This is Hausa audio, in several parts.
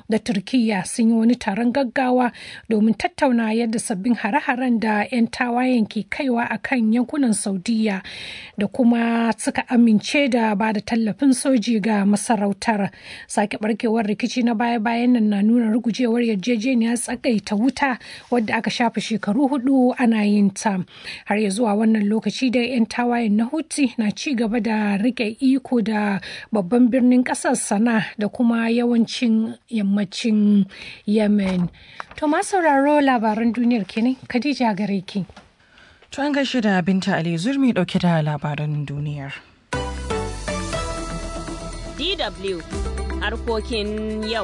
da Turkiyya sun yi wani taron gaggawa domin tattauna yadda sabbin hare-haren da 'yan tawayen ke kaiwa a kan yankunan Saudiya da kuma suka amince da ba da tallafin soji ga masarautar. Sake barkewar rikici na baya-bayan nan na nuna rugujewar yarjejeniyar tsagaita wuta wadda aka shafe shekaru hudu ana yin ta. Har ya zuwa wannan lokaci da 'yan tawayen na Houthi na ci gaba da rike iko da babban birnin kasar sana da kuma yawancin yammacin yemen to ma sauraro labaran duniyar kenan khadija gare ki to an gaishe da binta ali zurmi dauke da labaran duniyar dw harkokin yau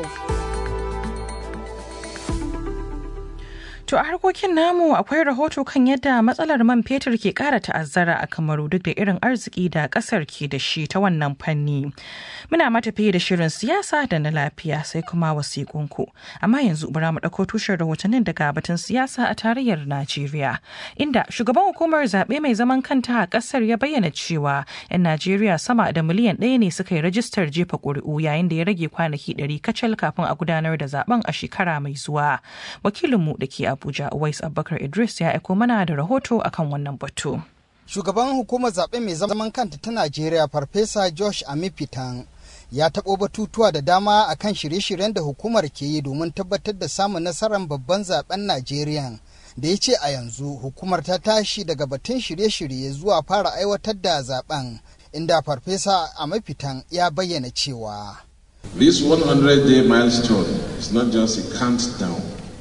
To a harkokin namu akwai rahoto kan yadda matsalar man fetur ke kara ta'azzara a Kamaru duk da irin arziki da kasar ke da shi ta wannan fanni. Muna matafiye da shirin siyasa da na lafiya sai kuma wasiƙunku. Amma yanzu bara mu ɗauko tushen rahotannin daga batun siyasa a tarayyar Najeriya. Inda shugaban hukumar zaɓe mai zaman kanta a ƙasar ya bayyana cewa 'yan Najeriya sama da miliyan ɗaya ne suka yi rajistar jefa ƙuri'u yayin da ya rage kwanaki ɗari kacal kafin a gudanar da zaben a shekara mai zuwa. Wakilinmu da ke Abuja Uwais Abubakar Idris ya aiko mana da rahoto akan wannan batu. Shugaban hukumar zaɓe mai zaman kanta ta Najeriya Farfesa Josh Amifitan ya taɓo batutuwa da dama akan shirye-shiryen da hukumar ke yi domin tabbatar da samun nasarar babban zaben Najeriya. Da ya ce a yanzu hukumar ta tashi daga batun shirye-shirye zuwa fara aiwatar da zaben inda Farfesa Amifitan ya bayyana cewa. This 100-day milestone is not just a countdown.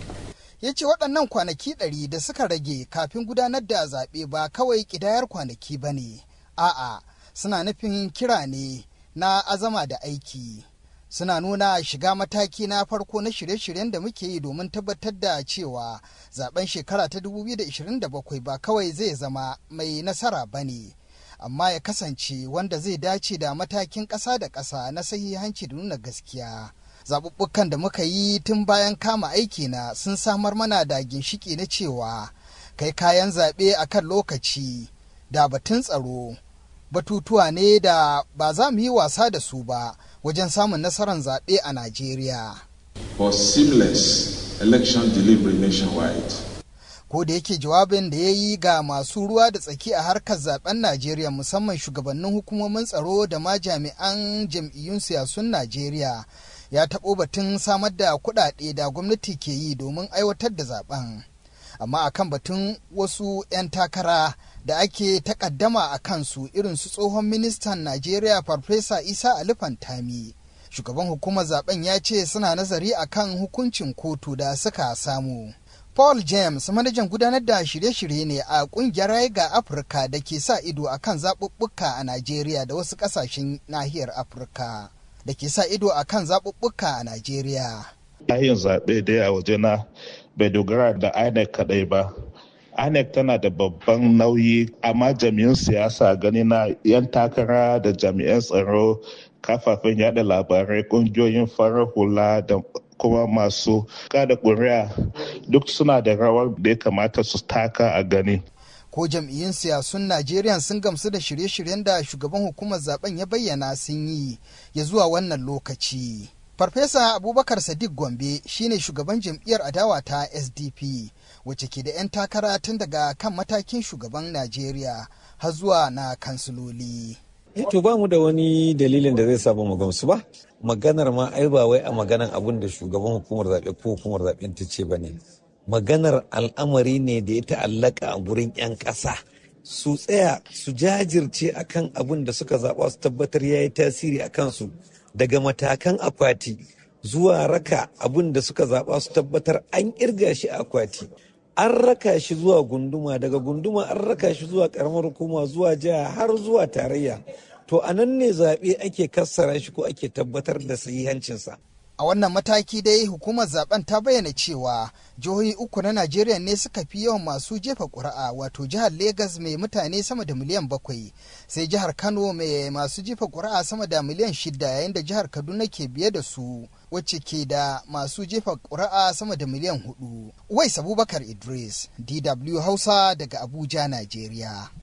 ya ce waɗannan kwanaki ɗari da suka rage kafin gudanar da zaɓe ba kawai ƙidayar kwanaki ba ne a'a suna nufin kira ne na azama da aiki suna nuna shiga mataki na farko na shirye-shiryen da muke yi domin tabbatar da cewa zaben shekara ta 2027 ba kawai zai zama mai nasara ba ne amma ya kasance wanda zai dace da matakin ƙasa da ƙasa na sahihanci da nuna gaskiya zaɓuɓɓukan da muka yi tun bayan kama aiki na sun samar mana da ginshiki na cewa kai kayan zaɓe a kan lokaci da batun tsaro batutuwa ne da ba za mu yi wasa da su ba wajen samun nasarar zaɓe a Najeriya. For seamless election delivery nationwide. Ko da yake jawabin da ya yi ga masu ruwa da tsaki a harkar zaben Najeriya musamman shugabannin hukumomin tsaro da ma jami'an jam'iyyun siyasun Najeriya ya taɓo batun samar da kuɗaɗe da gwamnati ke yi domin aiwatar da zaben. Amma akan batun wasu 'yan takara da ake takaddama a kansu irin su tsohon ministan Najeriya Farfesa Isa Ali Fantami. Shugaban hukumar zaben ya ce suna nazari akan hukuncin kotu da suka samu. Paul James manajan gudanar da shirye-shirye ne a kungiyar ga Afirka da ke sa ido akan zaɓuɓɓuka a Najeriya da wasu ƙasashen nahiyar Afirka. Da ke sa ido akan zaɓuɓɓuka a Najeriya. Yin zaɓe dai a wajena bai dogara da INEC kaɗai ba. INEC tana da babban nauyi amma jami'an siyasa gani na 'yan takara da jami'an tsaro kafafen yada labarai kungiyoyin farar hula da kuma masu kada ƙuri'a duk suna da rawar da ya kamata su taka a gani. Ko jam'iyyun siyasun Najeriya sun gamsu da shirye-shiryen da shugaban hukumar zaben ya bayyana sun yi ya zuwa wannan lokaci. Farfesa Abubakar Sadiq Gombe shine shugaban jam'iyyar adawa ta SDP wacce ke da 'yan takara tun daga kan matakin shugaban Najeriya har zuwa na kansiloli. to ba mu da wani dalilin da zai sa ba mu gamsu ba maganar ma ai ba wai a maganar abun da shugaban hukumar zaɓe ko hukumar zaɓen ta ce ba ne maganar al'amari ne da ya ta'allaka a gurin 'yan ƙasa su tsaya su jajirce akan abun da suka zaɓa su tabbatar ya yi tasiri a kansu daga matakan akwati zuwa raka abun da suka zaɓa su tabbatar an ƙirga shi a akwati an raka shi zuwa gunduma daga gunduma an raka shi zuwa karamar hukuma zuwa jiha har zuwa tarayya to a nan ne zaɓe ake kassara shi ko ake tabbatar da sahihancinsa. a wannan mataki dai hukumar zaben ta bayyana cewa jihohi uku na najeriya ne suka fi yawan masu jefa ƙuri'a wato jihar Legas mai mutane sama da miliyan bakwai sai jihar kano mai masu jefa ƙuri'a sama da miliyan shida yayin da jihar kaduna ke biye da su wacce ke da masu jefa ƙuri'a sama da miliyan hudu wais abubakar idris dw hausa daga abuja najeriya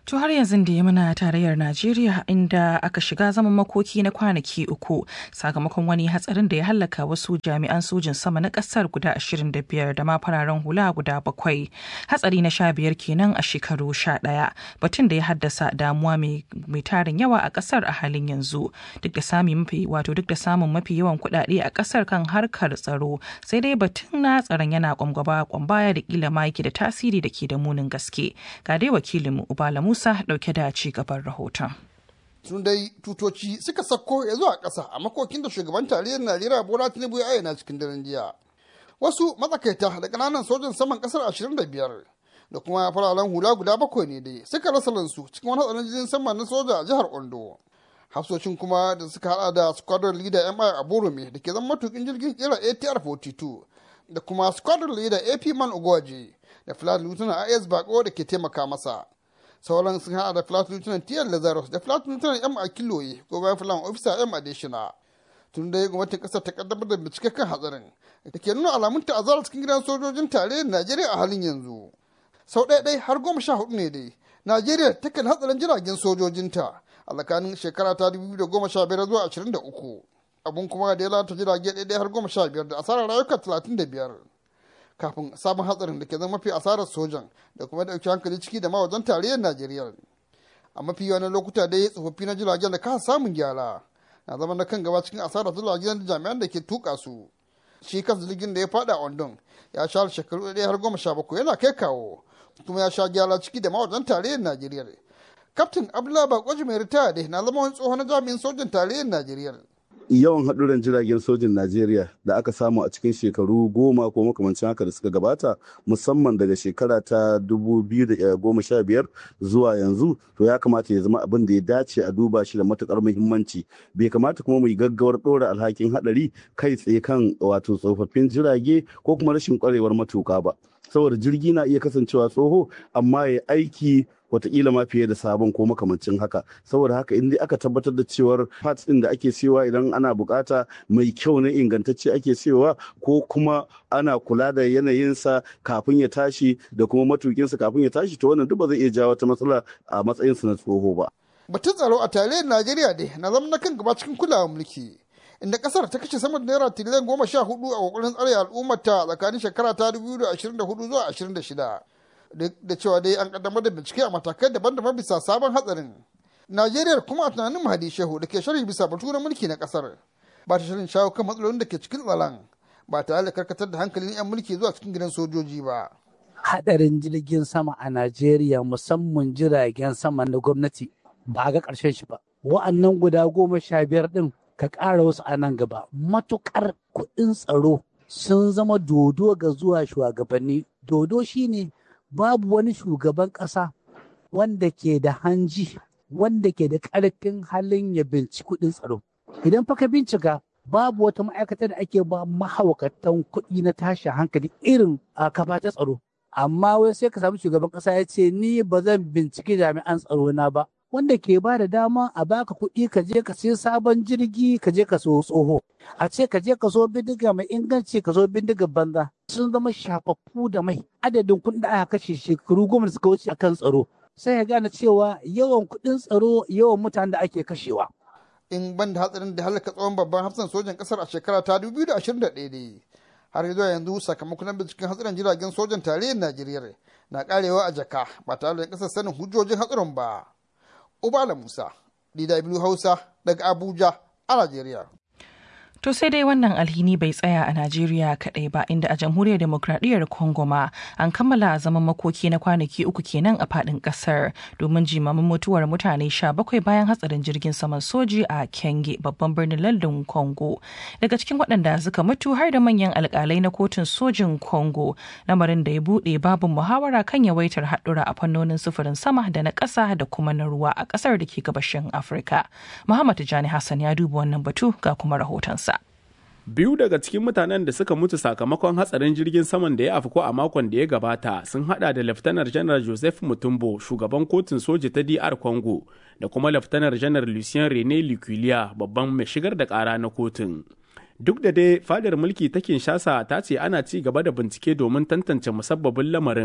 To har yanzu da ya muna tarayyar Najeriya inda aka shiga zaman makoki na kwanaki uku sakamakon wani hatsarin da ya hallaka wasu jami'an sojin sama na kasar guda 25 da ma fararen hula guda bakwai. Hatsari na sha biyar kenan a shekaru sha ɗaya batun da ya haddasa damuwa mai tarin yawa a kasar a halin yanzu duk da sami mafi wato duk da samun mafi yawan kuɗaɗe a kasar kan harkar tsaro sai dai batun na tsaron yana kwamgaba kwambaya da kila ma yake da tasiri da ke da munin gaske. Ga dai wakilinmu Ubala Musa dauke da ci gaban rahoton. Tun dai tutoci suka sako ya zuwa ƙasa a makokin da shugaban tarayyar Najeriya Bola Tinubu ya ayyana cikin daren jiya. Wasu matsakaita da ƙananan sojan saman ƙasar 25 da kuma fararen hula guda bakwai ne dai suka rasa lansu cikin wani hatsarin jirgin sama na soja a jihar Ondo. Hafsoshin kuma da suka hada da squadron leader MI Aborome da ke zama matukin jirgin kera ATR 42 da kuma squadron leader AP Man Ogwaje da flight lieutenant IS Bako da ke taimaka masa. sauran sun hada da flight lieutenant tiyar lazarus da flight lieutenant m akiloye ko bayan flight officer m adeshina tun dai gwamnatin kasar ta kaddamar da bincike kan hatsarin da ke nuna alamun ta'azzara cikin gidan sojojin tarayyar najeriya a halin yanzu sau ɗaya ɗaya har goma sha hudu ne dai najeriya takan hatsarin jiragen sojojinta a tsakanin shekara ta dubu da goma sha biyar zuwa ashirin da uku abun kuma da ya lalata jirage ɗaya har goma sha biyar da asarar rayuka talatin da biyar kafin sabon hatsarin da ke zama mafi asarar sojan da kuma dauki hankali ciki da ma wajen tarayyar najeriya a mafi yawan lokuta dai tsofaffi na jiragen da kasa samun gyara na zama na kan gaba cikin asarar jiragen da jami'an da ke tuka su shi kansa jirgin da ya fada a ondon ya sha shekaru ɗaya har goma sha bakwai yana kai kawo kuma ya sha gyara ciki da ma wajen tarayyar najeriya kaftin abdullahi bakoji mai ritaya da na zama wani tsohon jami'in sojan tarayyar najeriya yawan haɗuran jiragen sojin Najeriya da aka samu a cikin shekaru goma ko makamancin haka da suka gabata musamman daga shekara ta 2015 zuwa yanzu to ya kamata ya zama abin da ya dace a duba shi da matukar muhimmanci bai kamata kuma mu yi gaggawar ɗora alhakin haɗari kai tsaye kan wato tsofaffin jirage ko kuma rashin ƙwarewar matuka ba saboda jirgi na iya kasancewa tsoho amma ya aiki watakila ma fiye da sabon ko makamancin haka saboda haka in dai aka tabbatar da cewar parts din da ake siyowa idan ana bukata mai kyau na ingantacce ake siyowa ko kuma ana kula da yanayinsa kafin ya tashi da kuma matukinsa kafin ya tashi to wannan duk ba zai iya jawo wata matsala a matsayinsa na tsoho ba batun tsaro a tarayyar najeriya dai na zama na kan gaba cikin kulawar mulki inda kasar ta kashe sama da naira tiliyan goma sha hudu a kokarin tsare al'ummarta tsakanin shekara ta dubu da ashirin da hudu zuwa ashirin da shida duk da cewa dai an kaddamar da bincike a matakai daban-daban bisa sabon hatsarin najeriya kuma a tunanin mahadi shehu da ke sharhi bisa batu na mulki na kasar ba ta shirin shawo kan matsalolin da ke cikin tsaron ba tare da karkatar da hankalin 'yan mulki zuwa cikin gidan sojoji ba hadarin jirgin sama a najeriya musamman jiragen sama na gwamnati ba ga ƙarshen shi ba wa'annan guda goma sha biyar din ka ƙara wasu a nan gaba matuƙar kuɗin tsaro sun zama dodo ga zuwa shugabanni dodo shine babu wani shugaban ƙasa wanda ke da hanji wanda ke da ƙarfin halin ya binci kuɗin tsaro idan fa ka bincika babu wata ma'aikata da ake ba mahaukatan kuɗi na tashin hankali irin a kafa ta tsaro amma wai sai ka samu shugaban ƙasa ya ce ni ba zan binciki jami'an tsaro na ba wanda ke ba da dama a baka kuɗi ka je ka sai sabon jirgi ka je ka so tsoho a ce ka je ka so bindiga mai inganci ka so bindiga banza sun zama shafaffu da mai adadin kuɗin da aka kashe shekaru goma da suka wuce a kan tsaro sai ya gane cewa yawan kuɗin tsaro yawan mutanen da ake kashewa in ban da hatsarin da halaka tsohon babban hafsan sojan kasar a shekara ta 2021 ne har zuwa yanzu sakamakon binciken hatsarin jiragen sojan tarayyar najeriya na karewa a jaka ba tare da kasar sanin hujjojin hatsarin ba Ubala Musa, DW Hausa daga Abuja a Najeriya. To sai dai wannan alhini bai tsaya a Najeriya kaɗai ba inda a jamhuriyar demokradiyyar Congo ma an kammala zaman makoki na kwanaki uku kenan a faɗin ƙasar domin jimamin mutuwar mutane sha bakwai bayan hatsarin jirgin saman soji a Kenge babban birnin London Congo. Daga cikin waɗanda suka mutu har da manyan alƙalai na kotun sojin Congo lamarin da ya buɗe babin muhawara kan yawaitar haɗura a fannonin sufurin sama da na ƙasa da kuma na ruwa a ƙasar da ke gabashin Afirka. Muhammad Tijani Hassan ya duba wannan batu ga kuma rahotonsa. Biyu daga cikin mutanen da suka mutu sakamakon hatsarin jirgin saman da ya afko a makon da ya gabata sun hada da Laftanar Janar Joseph Mutumbo, shugaban kotun soji ta DR Congo, da kuma Laftanar Janar Lucien Rene Liculia, babban mai shigar da kara na kotun. Duk da dai fadar mulki ta Kinshasa ta ce ana ci gaba da bincike domin tantance musabbabin lamarin,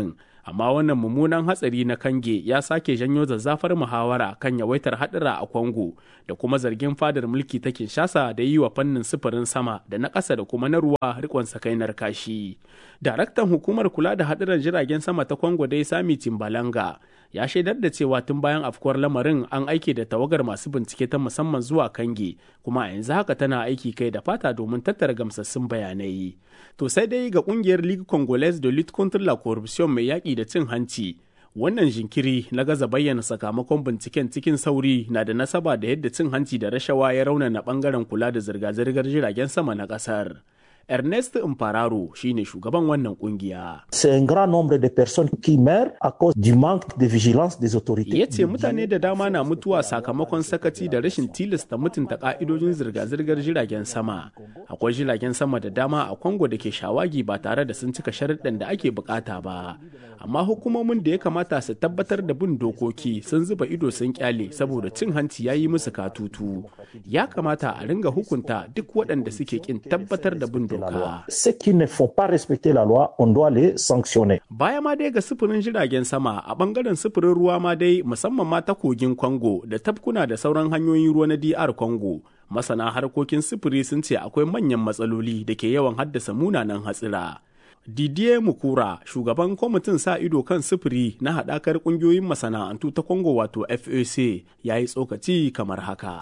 amma wannan mummunan hatsari na kange ya sake janyo zazzafar muhawara kan yawaitar haɗura a Congo da kuma zargin fadar mulki ta Kinshasa da yi wa fannin sufurin sama da na ƙasa da kuma na ruwa rikon sakainar kashi. Daraktan hukumar kula da haɗuran jiragen sama ta Congo dai Sami Timbalanga ya shaidar da cewa tun bayan afkuwar lamarin an aike da tawagar masu bincike ta musamman zuwa kange kuma a yanzu haka tana aiki kai da fata domin tattara gamsassun bayanai to sai dai ga kungiyar ligue congolaise de lutte contre la corruption mai yaƙi da cin hanci wannan jinkiri na gaza bayyana sakamakon binciken cikin sauri na da nasaba da yadda cin hanci da rashawa ya raunana bangaren kula da zirga-zirgar jiragen sama na ƙasar. Ernest Impararo shine shugaban wannan kungiya. C'est un grand nombre de personnes qui meurent à cause du manque de vigilance des autorités. Ya ce mutane da dama na mutuwa sakamakon sakaci da rashin tilasta mutunta ka'idojin zirga-zirgar jiragen sama. Akwai jiragen sama da dama a Congo da ke shawagi ba tare da sun cika sharuɗan da ake bukata ba. Amma hukumomin da ya kamata su tabbatar da bin dokoki sun zuba ido sun kyale saboda cin hanci ya yi musu katutu. Ya kamata a ringa hukunta duk waɗanda suke kin tabbatar da bin doka. la loi. Ceux qui ne font pas respecter la loi, on doit les sanctionner. Baya ma dai ga sufurin jiragen sama a bangaren sufurin ruwa ma dai musamman ma ta kogin Congo da tafkuna da sauran hanyoyin ruwa na DR Congo. Masana harkokin sufuri sun ce akwai manyan matsaloli da ke yawan haddasa munanan hatsira. Didier Mukura, shugaban kwamitin sa ido kan sufuri na haɗakar ƙungiyoyin masana'antu ta Congo wato FAC, ya yi tsokaci kamar haka.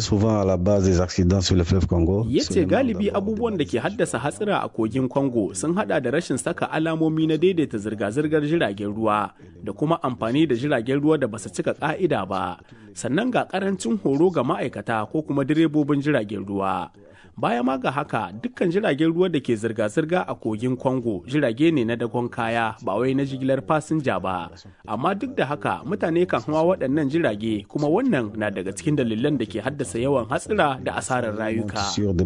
Ya ce galibi abubuwan da ke haddasa hatsira a kogin Congo sun hada da rashin saka alamomi na daidaita zirga-zirgar jiragen ruwa da kuma amfani da jiragen ruwa da basu cika ka'ida ba, sannan ga karancin horo ga ma'aikata ko kuma direbobin jiragen ruwa. baya ma ga haka dukkan jiragen ruwa da ke zirga-zirga a kogin congo jirage ne na dagon kaya ba wai na jigilar fasinja ba amma duk da haka mutane kan hawa waɗannan jirage kuma wannan na daga cikin dalilan da ke haddasa yawan hatsira da asarar rayuka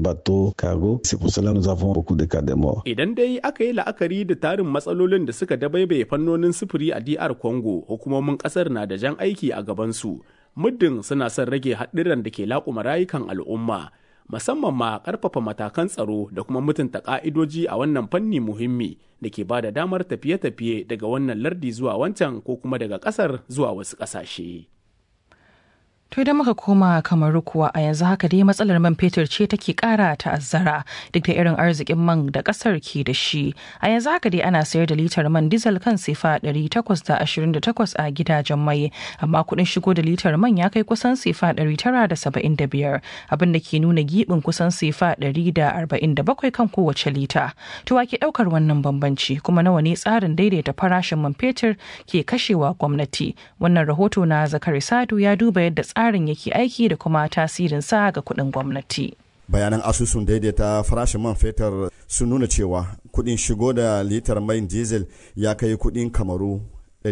idan dai aka yi la'akari da tarin matsalolin da suka dabaibaye fannonin sufuri a dr congo hukumomin ƙasar na da jan aiki a gabansu muddin suna son rage haɗiran da ke laƙuma rayukan al'umma musamman ma karfafa matakan tsaro da kuma mutunta ka'idoji a wannan fanni muhimmi da ke ba da damar tafiye-tafiye daga wannan lardi zuwa wancan ko kuma daga kasar zuwa wasu ƙasashe. To idan muka koma kamar kuwa a yanzu haka dai matsalar man fetur ce take kara ta'azzara duk da irin arzikin man da kasar ke da shi. A yanzu haka dai ana sayar da litar man diesel kan sifa 828 a gidajen mai amma kuɗin shigo da litar man ya kai kusan sifa 975 abin da ke nuna gibin kusan sifa 147 kan kowace lita. To ke ɗaukar wannan bambanci kuma nawa ne tsarin daidaita farashin man fetur ke kashewa gwamnati. Wannan rahoto na Zakari Sadu ya duba yadda tsarin yake aiki da kuma tasirin sa ga kuɗin gwamnati. bayanan asusun daidaita farashin man fetur sun nuna cewa kuɗin shigo da litar mai diesel ya kai kuɗin kamaru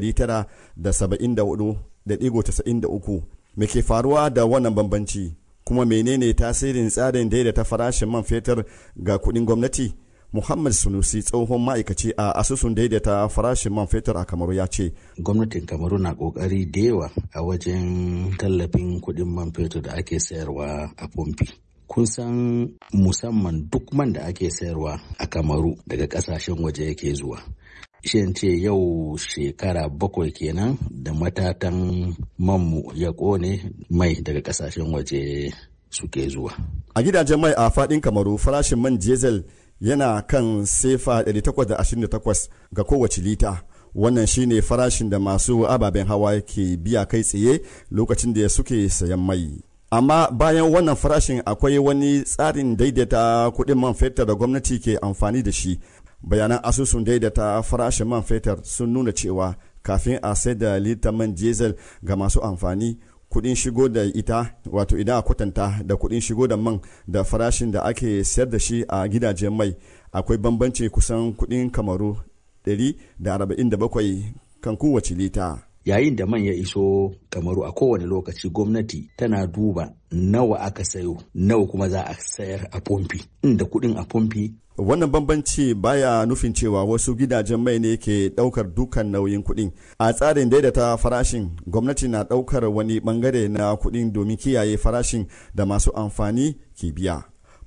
974.93 me ke faruwa da wannan bambanci kuma menene tasirin tsarin daidaita farashin man fetur ga kuɗin gwamnati Muhammad Sunusi tsohon ma'aikaci a asusun daidaita farashin man fetur a Kamaru ya ce. Gwamnatin Kamaru na kokari da yawa a wajen tallafin kuɗin man fetur da ake sayarwa a pompi. Kun san musamman duk man da ake sayarwa a Kamaru daga ƙasashen waje yake zuwa. Shin ce yau shekara bakwai kenan da matatan manmu ya ƙone mai daga ƙasashen waje suke zuwa. A gidajen mai a faɗin Kamaru farashin man diesel yana kan sefa 828 ga kowace lita wannan shine farashin da masu ababen hawa ke biya kai tsaye lokacin da suke sayan mai amma bayan wannan farashin akwai wani tsarin daidaita kuɗin man fetur da gwamnati ke amfani da shi bayanan asusun daidaita farashin man fetur sun nuna cewa kafin a sai da litar man diesel ga masu amfani kudin shigo da ita wato idan a kwatanta da kudin shigo da man da farashin da ake sayar da shi a gidajen mai akwai bambanci kusan kudin kamaru 147 kan kowace lita yayin da man ya iso kamaru a kowane lokaci gwamnati tana duba nawa aka sayo nawa kuma za a sayar a pompi inda kudin a pompi wannan bambanci baya nufin cewa wasu gidajen mai ne ke daukar dukan nauyin kuɗin a tsarin daidaita farashin gwamnati na daukar wani bangare na kuɗin domin kiyaye farashin da masu amfani ke biya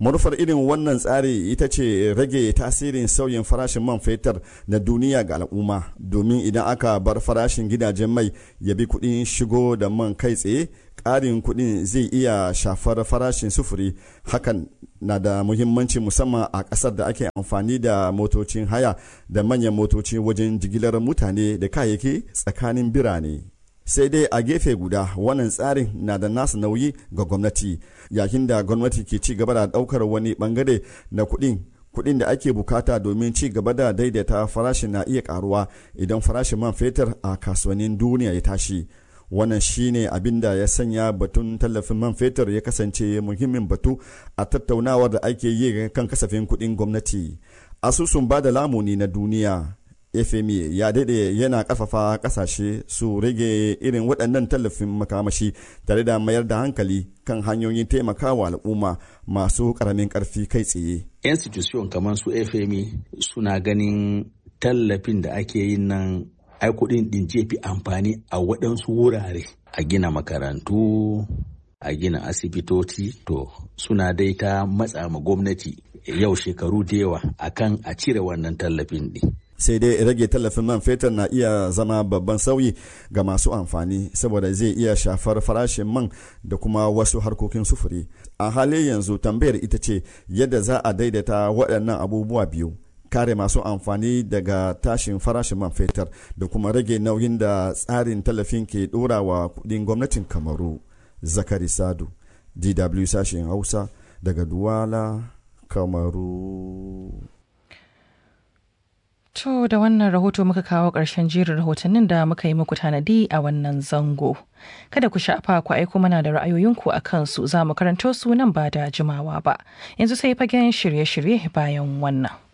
manufar irin wannan tsari ita ce rage tasirin sauyin farashin man fetur na duniya ga al'umma domin idan aka bar farashin gidajen mai ya bi kuɗin shigo da man kai tsaye ƙarin kuɗin zai iya shafar farashin sufuri hakan na da muhimmanci musamman a ƙasar da ake amfani da motocin haya da manyan motoci wajen jigilar mutane da kayayyaki tsakanin birane sai dai a gefe guda wannan tsarin na da nasa nauyi ga gwamnati yayin da gwamnati ke ci gaba da ɗaukar wani bangare na kuɗin kuɗin da ake bukata domin ci gaba da daidaita farashin na iya karuwa idan farashin man fetur a kasuwannin duniya ya tashi wannan shine abin da ya sanya batun tallafin man fetur ya kasance muhimmin batu a tattaunawar da ake yi kan kasafin kuɗin gwamnati asusun ba da lamuni na duniya fmi ya daɗe yana ƙarfafa ƙasashe su rage irin waɗannan tallafin makamashi tare da mayar da hankali kan hanyoyin taimakawa al'umma masu ƙaramin ƙarfi kai tsaye institution kamar su fmi suna ganin tallafin da ake yin nan ai kuɗin ɗin jefi amfani a waɗansu wurare a gina makarantu a gina asibitoci to suna dai ta matsa ma gwamnati yau shekaru da yawa akan a cire wannan tallafin ɗin sai dai rage tallafin man fetur na iya zama babban sauyi ga masu amfani saboda zai iya shafar farashin man da kuma wasu harkokin sufuri a halin yanzu tambayar ita ce yadda za a daidaita waɗannan abubuwa biyu kare masu amfani daga tashin farashin man fetur da kuma rage nauyin da tsarin tallafin ke ɗora wa kudin gwamnatin kamaru zakari sadu dw sashen hausa daga duwala kamaru To da wannan rahoto muka kawo ƙarshen jerin rahotannin da muka yi muku tanadi a wannan zango. Kada ku sha'afa ku aiko mana da ra'ayoyinku a kansu za mu karanto su nan ba da jimawa ba. Yanzu sai fagen shirye-shirye bayan wannan.